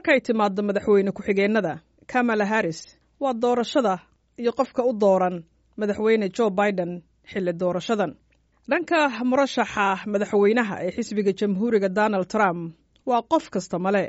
markay timaaddo madaxweyne ku-xigeennada kamala harris waa doorashada iyo qofka u dooran madaxweyne jo biden xilli doorashadan dhanka murashaxa madaxweynaha ee xisbiga jamhuuriga donald trump waa qof kasta male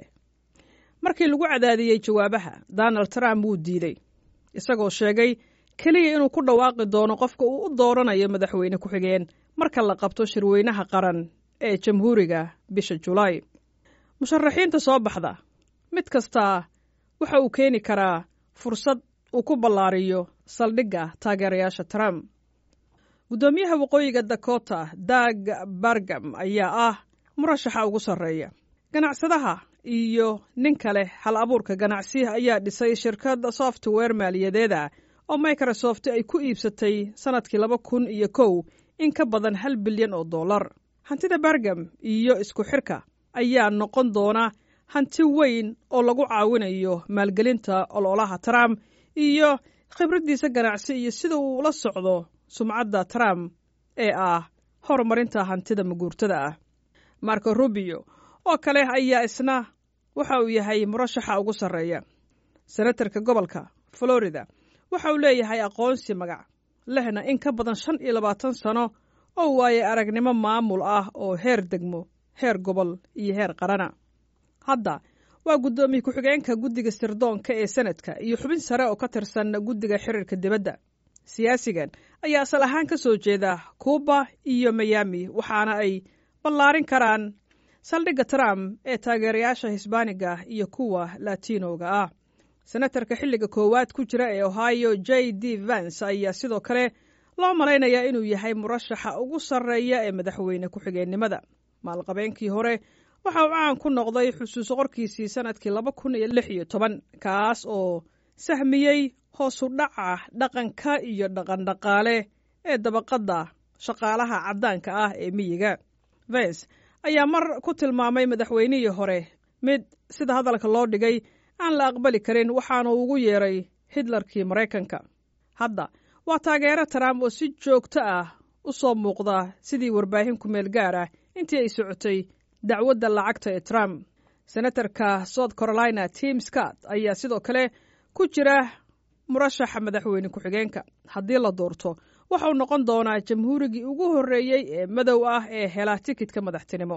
markii lagu cadaadiyey jawaabaha donald trump wuu diiday isagoo sheegay keliya inuu ku dhawaaqi doono qofka uu u dooranayo madaxweyne ku-xigeen marka la qabto shirweynaha qaran ee jamhuuriga bisha julaay musharaxiinta soo baxda mid kastaa waxa uu keeni karaa fursad uu ku ballaariyo saldhigga taageerayaasha trump guddoomiyaha waqooyiga dakota dag bargam ayaa ah murashaxa ugu sarreeya ganacsadaha iyo nin kale hal abuurka ganacsi ayaa dhisay shirkad software maaliyadeeda oo microsoft ay ku iibsatay sannadkii laba kun iyo kow in ka badan hal bilyan oo dollar hantida bargam iyo isku xirka ayaa noqon doona hanti weyn oo lagu caawinayo maalgelinta ololaha trump iyo khibraddiisa ganacsi iyo sida uu ula socdo sumcadda trump ee ah horumarinta hantida maguurtada ah marco rubio oo kale ayaa isna waxa uu yahay murashaxa ugu sarreeya senatarka gobolka florida waxa uu leeyahay aqoonsi magac lehna in ka badan shan iyo labaatan sano oo waaye aragnimo maamul ah oo heer degmo heer gobol iyo heer qarana hadda waa guddoomiye ku-xigeenka guddiga sirdoonka ee senadka iyo xubin sare oo ka tirsan guddiga xiriirka dibadda siyaasigan ayaa asal ahaan ka soo jeeda kuuba iyo mayami waxaana ay ballaarin karaan saldhigga trump ee taageerayaasha hisbaaniga iyo kuwa latinoga ah senatarka xilliga koowaad ku jira ee ohio j d vance ayaa sidoo kale loo malaynayaa inuu yahay murashaxa ugu sarreeya ee madaxweyne ku-xigeennimada maalqabeenkii hore waxa uu caan ku noqday xusuuso qorkiisii sannadkii laba kun iyo lix iyo toban kaas oo sahmiyey hoosu dhaca dhaqanka iyo dhaqandhaqaale ee dabaqadda shaqaalaha caddaanka ah ee miyiga vance ayaa mar ku tilmaamay madaxweynihii hore mid sida hadalka loo dhigay aan la aqbali karin waxaana ugu yeeray hitlerkii maraykanka hadda waa taageero trump oo si joogto ah u soo muuqda sidii warbaahin ku-meel gaar ah intii ay socotay dacwadda lacagta ee trump senatarka south carolina tim scott ayaa sidoo kale ku jira murashaxa madaxweyne ku-xigeenka haddii la doorto waxauu noqon doonaa jamhuurigii ugu horreeyey ee madow ah ee hela tikidka madaxtinimo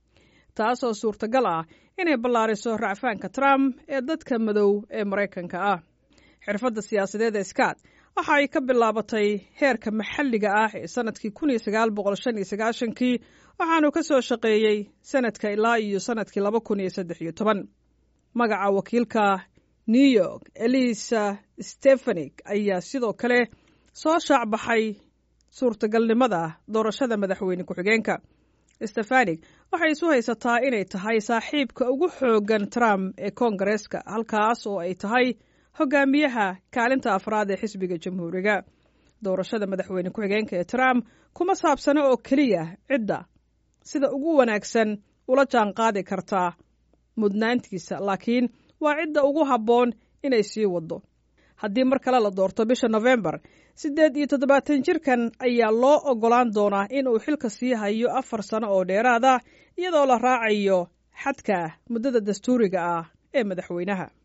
taasoo suurtagal ah inay ballaariso racfaanka trump ee dadka madow ee maraykanka ah xirfadda siyaasadeed ee scott waxa ay ka bilaabatay heerka maxalliga ah ee sannadkii kun iyo sagaal boqol shan iyo sagaashankii waxaanu ka soo shaqeeyey sanadka ilaa iyo sannadkii laba kun iyo saddex iyo toban magaca wakiilka new york elisa stefanik ayaa sidoo kale soo shaacbaxay suurtagalnimada doorashada madaxweyne ku-xigeenka stefanik waxay isu haysataa inay tahay saaxiibka ugu xooggan trump ee koongareeska halkaas oo ay tahay hogaamiyaha kaalinta afraad ee xisbiga jamhuuriga doorashada madaxweyne ku-xigeenka ee trump kuma saabsano oo keliya cidda sida ugu wanaagsan ula jaan qaadi kartaa mudnaantiisa laakiin waa cidda ugu habboon inay sii waddo haddii mar kale la doorto bisha nofembar siddeed iyo toddobaatan jirkan ayaa loo oggolaan doonaa in uu xilka sii hayo afar sano oo dheeraad ah iyadoo la raacayo xadka muddada dastuuriga ah ee madaxweynaha